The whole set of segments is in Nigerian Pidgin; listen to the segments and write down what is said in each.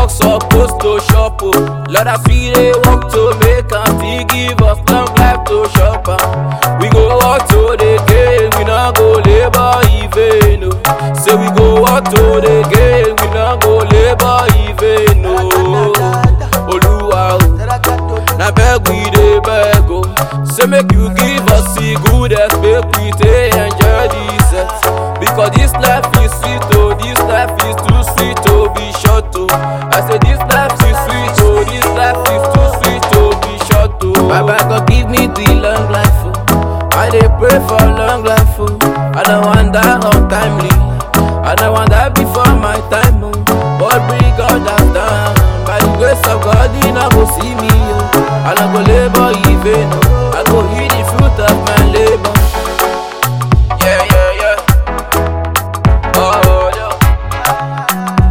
work supposed to shop o. Lord as we dey work to make am still give us long life to shop am. We go work to the gain, we no go labour in vain o. Say we go work to the gain, we no go labour in vain o. Olúwa o. na beg we dey beg o say make you give us the good health make we take enjoy this earth because this life is sweet o this life is too sweet to be short o i say this life is sweet o this life is too sweet to be short o. baba god give me the long life o i dey pray for long life o i no wan die untimely i no wan die before my time o but bring God has done by the grace of God he no go see me o i no go labour in vain o i go eat the fruit of my labour. Yeah, yeah, yeah. Oh, yeah.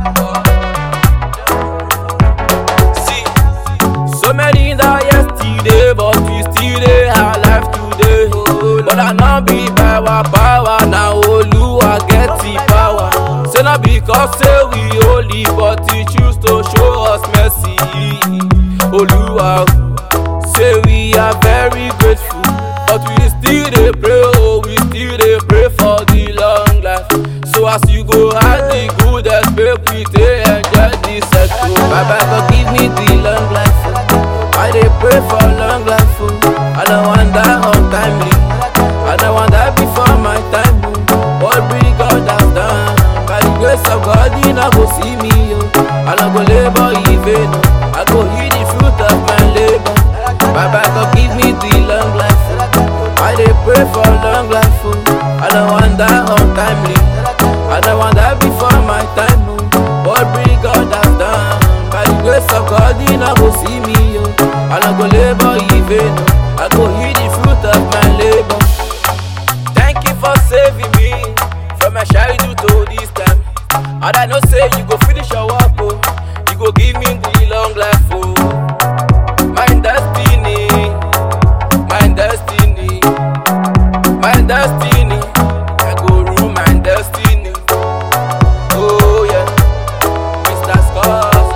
See, so many die yesterday, but we still dey alive today. But I no be by our power, na Oluwa get the power. Say na because say we holy, but he choose to show us mercy. Oluwa, say we are very grateful, but we still dey pray, oh, we still dey pray for the long life. So as you go add the good make we take enjoy this earth. oh. Baba God give me the long life. oh. I dey pray for long life. oh. I don't want die untimely. I don't want die before my time. oh. What bring God has done. By the grace of God, He no go see me. Oh. I no go labor in vain. oh. I go eat the fruit of my labor. Baba God give me the long life. oh. I dey pray for long life. oh. I don't want die untimely. I don't want die before my time. oh. What bring God has done. By the grace of God, He no go see me. Oh. I no go labor in vain. oh. I go eat the fruit of my labor. Thank you for saving me from my childhood to this time. And I know say you go finish your work, oh. You go give me the long life, oh. My destiny, my destiny, my destiny. I go rule my destiny. Oh yeah, Mr. Scars.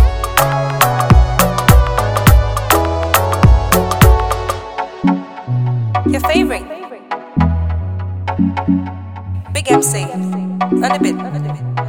Your favorite. Big MC. On the bit.